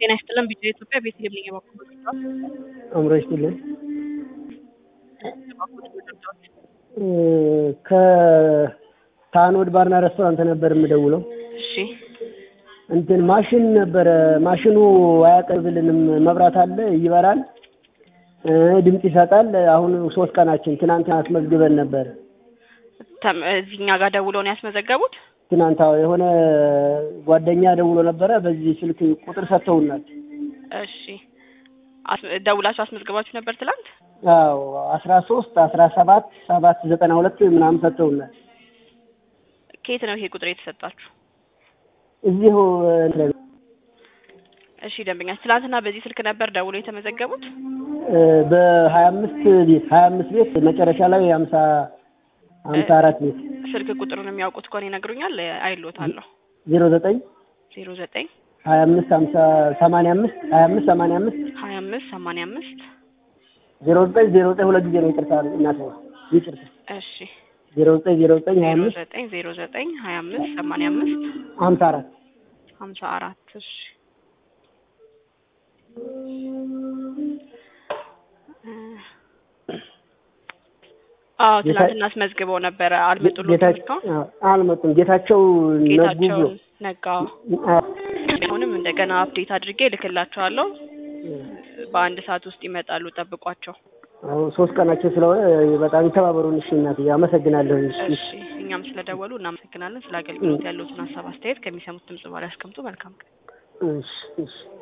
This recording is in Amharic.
ጤና ይስጥልን ቢጫ ኢትዮጵያ ቤተልሔም ነኝ የባኮ አእምሮ ይስጥልን። ከታኖድ ባርና ሬስቶራንት ነበር የምደውለው። እሺ እንትን ማሽን ነበረ። ማሽኑ አያቀርብልንም። መብራት አለ፣ ይበራል፣ እ ድምፅ ይሰጣል። አሁን ሶስት ቀናችን ትናንት አስመዝግበን ነበር። ተም- እዚህኛ ጋር ደውለው ነው ያስመዘገቡት? ትናንት አዎ፣ የሆነ ጓደኛ ደውሎ ነበረ። በዚህ ስልክ ቁጥር ሰጥተውናል። እሺ አስ- ደውላችሁ አስመዝግባችሁ ነበር ትላንት? አዎ አስራ ሶስት አስራ ሰባት ሰባት ዘጠና ሁለት ምናምን ሰጥተውናል። ከየት ነው ይሄ ቁጥር የተሰጣችሁ? እዚሁ እንትን እሺ ደንበኛ ትላንትና በዚህ ስልክ ነበር ደውሎ የተመዘገቡት? በሀያ አምስት ቤት ሀያ አምስት ቤት መጨረሻ ላይ ሀምሳ ሀምሳ አራት ቤት ስልክ ቁጥሩን የሚያውቁት ከሆነ ይነግሩኛል። አይሎታለሁ። ዜሮ ዘጠኝ ዜሮ ዘጠኝ ሀያ አምስት ሀምሳ ሰማንያ አምስት ሀያ አምስት ሰማንያ አምስት ሀያ አምስት ሰማንያ አምስት ዜሮ ዘጠኝ ዜሮ ዘጠኝ ሁለት ጊዜ ነው ይቅርታ እናት ይቅርታ እሺ ዜሮ ዘጠኝ ዜሮ ዘጠኝ ሀያ ዜሮ አምስት ዘጠኝ ዜሮ ዘጠኝ ሀያ አምስት ሰማንያ አምስት ሀምሳ አራት ሀምሳ አራት እሺ አዎ ትናንትና አስመዝግበው ነበረ አልመጡልዎትም ጌታ- እስካሁን አዎ፣ አልመጡም ጌታቸው ነጉ ጌታቸውን ነጋ አዎ። አሁንም እንደገና አፕዴት አድርጌ እልክላቸዋለሁ በአንድ ሰዓት ውስጥ ይመጣሉ ጠብቋቸው አዎ ሶስት ቀናቸው ስለሆነ በጣም የተባበሩን። እሺ እናትዬ አመሰግናለሁ። እሺ እሺ እኛም ስለደወሉ እናመሰግናለን ስለ አገልግሎት ያለዎትን ሀሳብ አስተያየት ከሚሰሙት ድምጽ በኋላ ያስቀምጡ መልካም ቀን እሺ እሺ